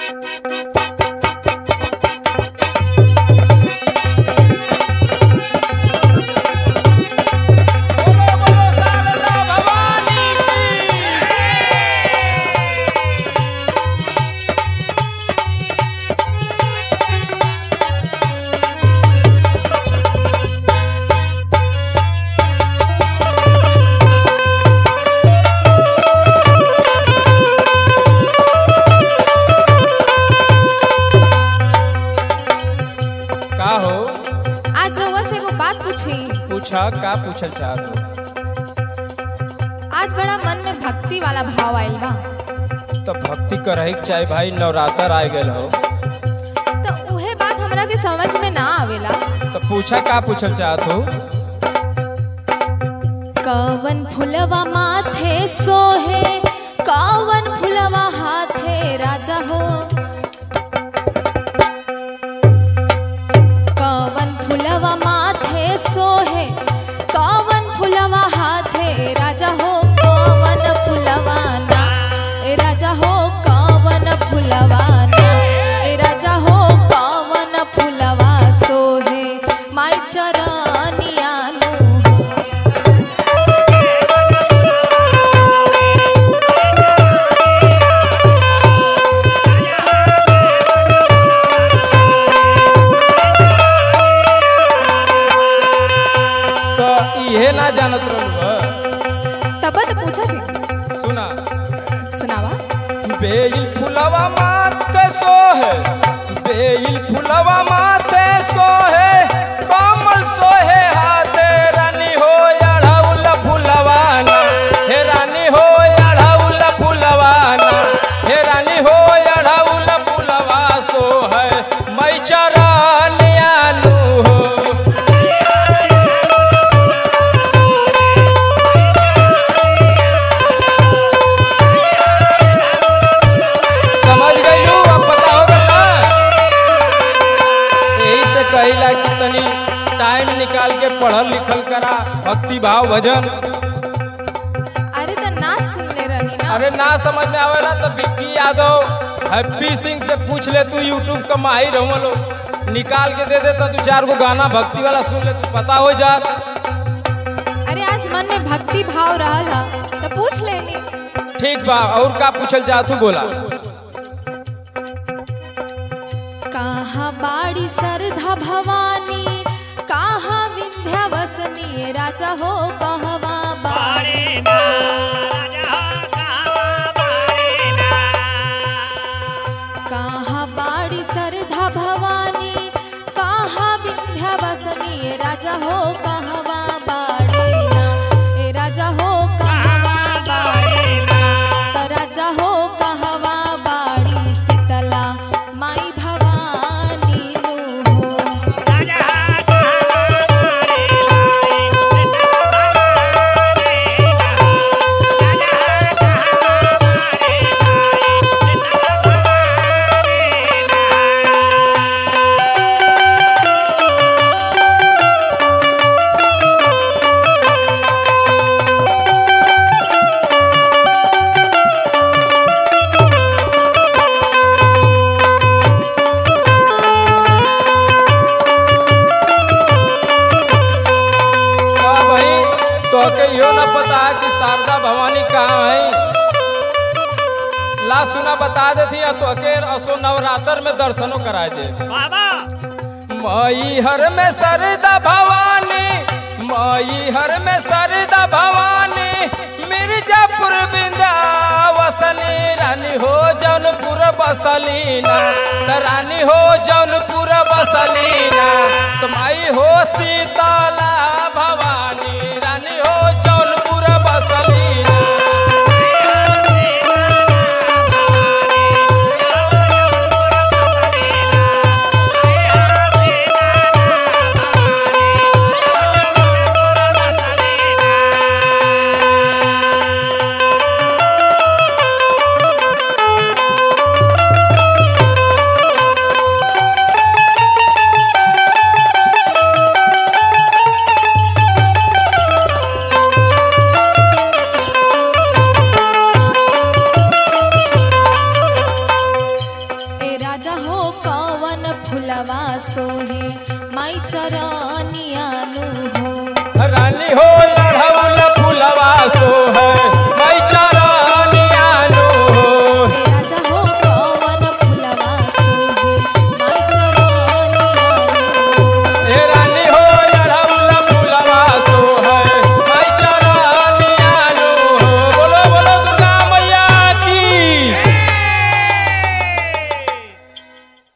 बोलो बोलो शारदा भवानी की का हो आज रउआ से एगो बात पूछी पूछा का पूछल चाहत हो आज बड़ा मन में भक्ति वाला भाव आइल बा तो भक्ति करही के चाहे भाई नवरात्र आ गए हो तो उहे बात हमरा के समझ में ना आवेला तो पूछा का पूछल चाहत हो कवन फुलवा माथे सोहे कवन फुलवा हाथे राजा हो कवन फुलवा माथे सोहे कवन फुलवा हाथे राजा हो कवन फुलवा ना ए राजा हो कवन फुलवा ना ए राजा हो कवन फुलवा सोहे माई चरनिया नु हो तो इहे ना जानत रहलू तब तो पूछा थी सुना सुनावा बेल फुलवा माथे सोहे बेल फुलवा माथे सोहे कमल सोहे हाथे रानी हो अढ़ौल फुलवाना हे रानी हो अढ़ौल फुलवाना हे रानी हो अढ़ौल फुलवा सोहे मै चरनियानु हो समझ गईलू अब पता होगा ना यही से कहिला कि तनी टाइम निकाल के पढ़ल लिखल करा भक्ति भाव भजन अरे तो नाच सुन ले रही ना अरे ना समझ में आवेला तो विक्की यादव हैप्पी सिंह से पूछ ले तू यूट्यूब का माहिर हो लो निकाल के दे दे तो तू चार को गाना भक्ति वाला सुन ले तो पता हो जात अरे आज मन में भक्ति भाव रहा तो पूछ लेनी ठीक बा और का पूछल चाहत तू बोला कहाँ बाड़ी सरधा भवानी कहाँ विंध्यावसनी राजा हो कहवा बाड़ी कहाँ बाड़ी सरधा भवानी कहाँ विंध्यावसनी राजा हो कहवा बाड़ी ना ए राजा हो कहवा बाड़ी ना त राजा हो कहवा बाड़ी शीतला माई भवानी नु हो का भाई तो के यो न पता है कि शारदा भवानी कहाँ है ला सुना बता देती है तो के असो नवरात्र में दर्शनों कराए दे मई हर में सरदा भवानी मई हर में सरदा भवानी मिर्जापुर बिंदावसनी रानी हो जौनपुर बसलीना त रानी हो जौनपुर बसलीना तुम्हारी हो सीताला भवानी रानी हो जौनपुर बसलीना रानी हो अढ़ौल फुलवा सो है